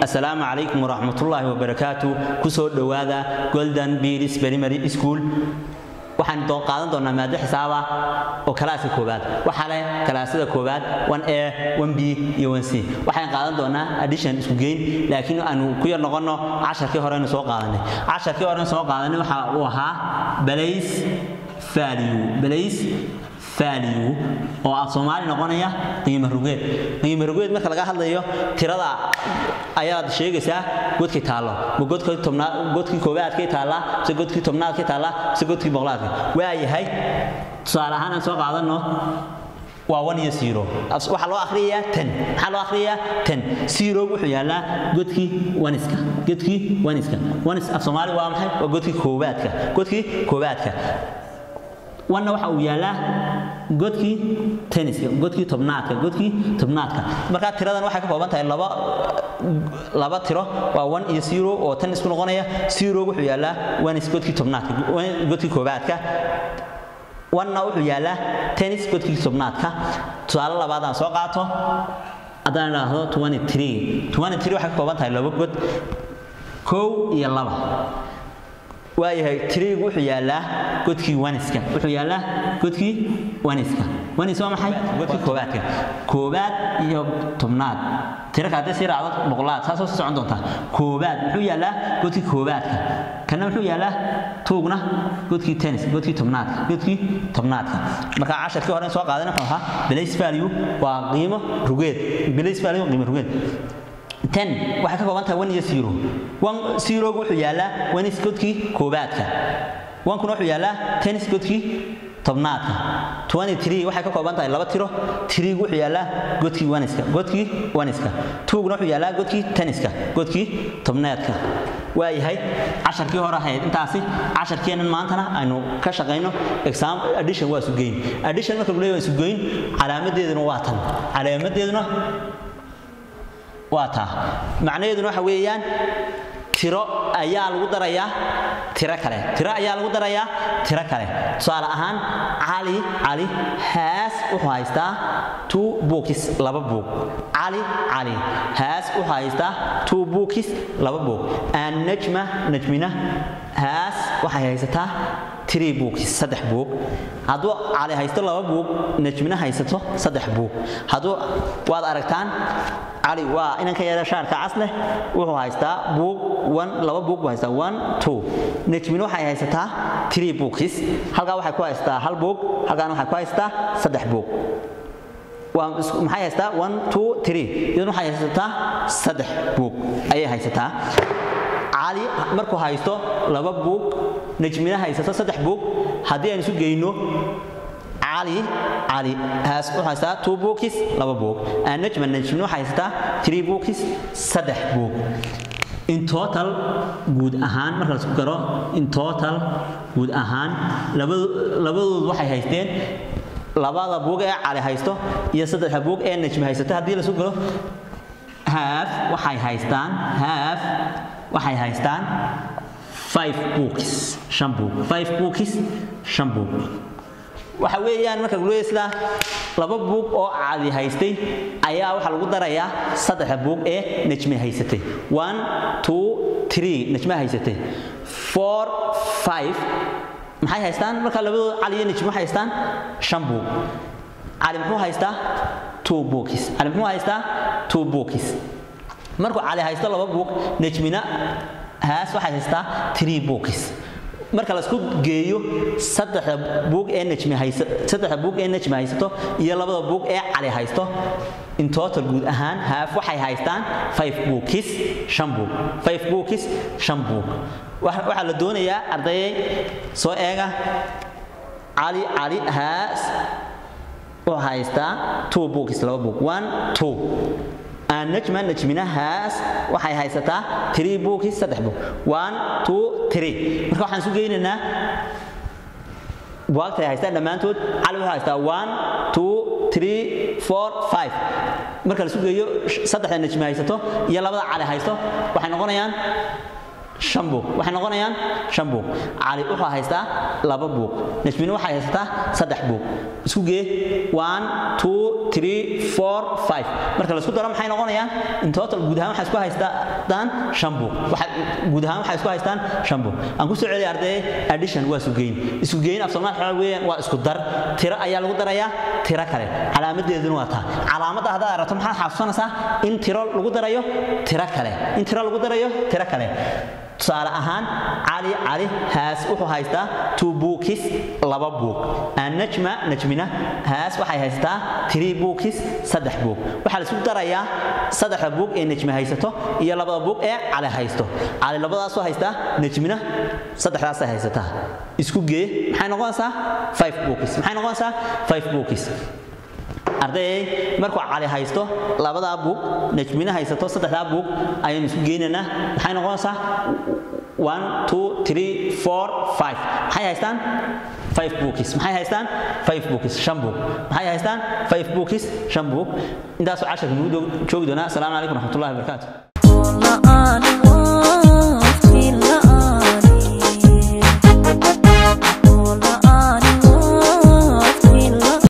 assalaamu calaykum waraxmatullaahi wabarakaatu kusoo dhowaada golden bearis primary school waxaan doo qaadan doonaa maado xisaaba oo kalaaska koowaad waxaa leh kalaasada koowaad 1a 1b iyo 1c waxaan qaadan doonaa addition isku geyn laakiin aanu ku yar noqono casharkii horeynu soo qaadanay casharkii horeynu soo qaadanay waxa uu ahaa balays value balays value oo af Soomaali noqonaya qiimo rugeed qiimo rugeed marka laga hadlayo tirada ayaad sheegaysaa godkii taalo ma godkii tobnaad godkii koowaadkii taala se godkii tobnaadkii taala se godkii boqolaadkii waa yahay tusaale ahaan aan soo qaadano waa 1 iyo 0 waxa loo akhriyaa 10 waxa loo akhriyaa 10 0 wuxuu yaalaa godkii waniska godkii waniska wanis af Soomaali waa maxay waa godkii koowaadka godkii koowaadka wanna waxa uu yaalaa godkii tenniska godkii tobnaadka godkii tobnaadka marka tiradan waxay ka kooban tahay laba laba tiro waa 1 iyo 0 oo tan isku noqonaya 0 wuxuu yaalaa wanis godkii tobnaadka godkii koobaadka wanna wuxuu yaalaa tennis godkii tobnaadka tusaale labaad aan soo qaato haddaan idhaahdo 23 23 waxay ka kooban tahay laba god kow iyo laba waayahay tiriigu wuxuu yaalaa godkii waniska wuxuu yaalaa godkii waniska wanis waa maxay godkii koobaadka koobaad iyo tobnaad tiraka haddii sii raacdo boqolaad saasoo sii socon doontaa koobaad muxuu yaalaa godkii koobaadka kana muxuu yaalaa tuugna godkii tennis godkii tobnaadka godkii tobnaadka marka casharkii hore soo qaadan wuxuu ahaa balace value waa qiimo rugeed balace value qiimo rugeed 10 waxay ka kooban tahay 1 iyo 0 1 0 wuxuu yaalaa wanis godkii koobaadka 1 kuna wuxuu yaalaa tennis godkii tobnaadka 23 waxay ka kooban tahay laba tiro 3 wuxuu yaalaa godkii waniska godkii waniska 2 kuna wuxuu yaalaa godkii tenniska godkii tobnaadka waa yahay casharkii hore ahayd intaasi casharkeenan maantana aynu ka shaqayno exam addition waa sugeyn addition marka lagu leeyahay sugeyn calaamadeeduna waa tan calaamadeeduna waa taa macnaheeduna waxa weeyaan tiro ayaa lagu darayaa tiro kale tiro ayaa lagu darayaa tiro kale tusaale ahaan cali cali haas wuxuu haystaa two books laba book cali cali haas wuxuu haystaa two books laba book aan najma najmina haas waxay haysataa three books saddex book hadduu cali haysto laba book najmina haysato saddex book hadduu waad aragtaan cali waa inanka yara shaarka cas leh wuxuu haystaa book one laba book buu haystaa one two najmina waxay haysataa three books halkaa waxay ku haystaa hal book halkaana waxay ku haystaa saddex book waa maxay haystaa one two three iyaduna waxay haysataa saddex book ayay haysataa cali markuu haysto laba buug najmina haysato saddex buug haddii aan isu geyno cali cali haas wuxuu haystaa two books laba buug najma najmina waxay haysataa three books saddex buug in total guud ahaan marka la isku garo in total guud ahaan labadood waxay haysteen labada buug ee cali haysto iyo saddexda buug ee najmi haysato haddii la isku garo half waxay haystaan half waxay haystaan five books shan book five books shan book waxa weeyaan marka lagu leeyahay sida laba book oo cadi haystay ayaa waxa lagu darayaa saddex book ee najmi haysatay one two three najmi haysatay four five maxay haystaan marka labadooda cali iyo najmi waxay haystaan shan book cali muxuu haystaa two books cali muxuu haystaa two books markuu cali haysto laba buug najmina haas waxay haystaa three books marka la isku geeyo saddexda buug ee najmi haysto saddexda buug ee najmi haysto iyo labada buug ee cali haysto in total guud ahaan haaf waxay haystaan five books shan buug five books shan buug waxaa la doonayaa ardayay soo eega cali cali haas wuxuu haystaa two books laba buug one two najma najminahaas waxay haysataa three books saddex book one two three marka waxaan isu geynaynaa buugta ay haystaan dhammaantood cali wuxuu haystaa one two three four five marka la isu geeyo saddexda najmi haysato iyo labada cali haysto waxay noqonayaan shan buug waxay noqonayaan shan buug cali wuxuu haystaa laba buug najmina waxay haysataa saddex buug isku gee one two three four five marka la isku daro maxay noqonayaan in total guud ahaan waxaa isku haystaa haystaan shan buug guud ahaan waxay isku haystaan shan buug aan ku soo celiya arday addition waa isugeyn isugeyn af soomaali waxaa weeyaan waa isku dar tiro ayaa lagu darayaa tiro kale calaamadeeduna waa taa calaamadda haddaad aragto maxaad xasuusanaysaa in tiro lagu darayo tiro kale in tiro lagu darayo tiro kale tusaale ahaan cali cali haas wuxuu haystaa two bookis laba buug annajma najmina haas waxay haystaa three bookis saddex buug waxaa la isku darayaa saddexda buug ee najmi haysato iyo labada buug ee cali haysto cali labadaasoo haystaa najmina saddexdaasay haysataa isku gee maxay noqonaysaa five bookis maxay noqonaysaa five bookis ardayay markuu cali haysto labadaa buug najmina haysato saddexdaa buug ayaynu isku geynaynaa maxay noqonaysaa one two three four five maxay haystaan five bookis maxay haystaan five bookis shan buug maxay haystaan five bookis shan buug intaasoo casharka nugu joogi doonaa asalaamu calaykum raxmatullahi wabarakaatu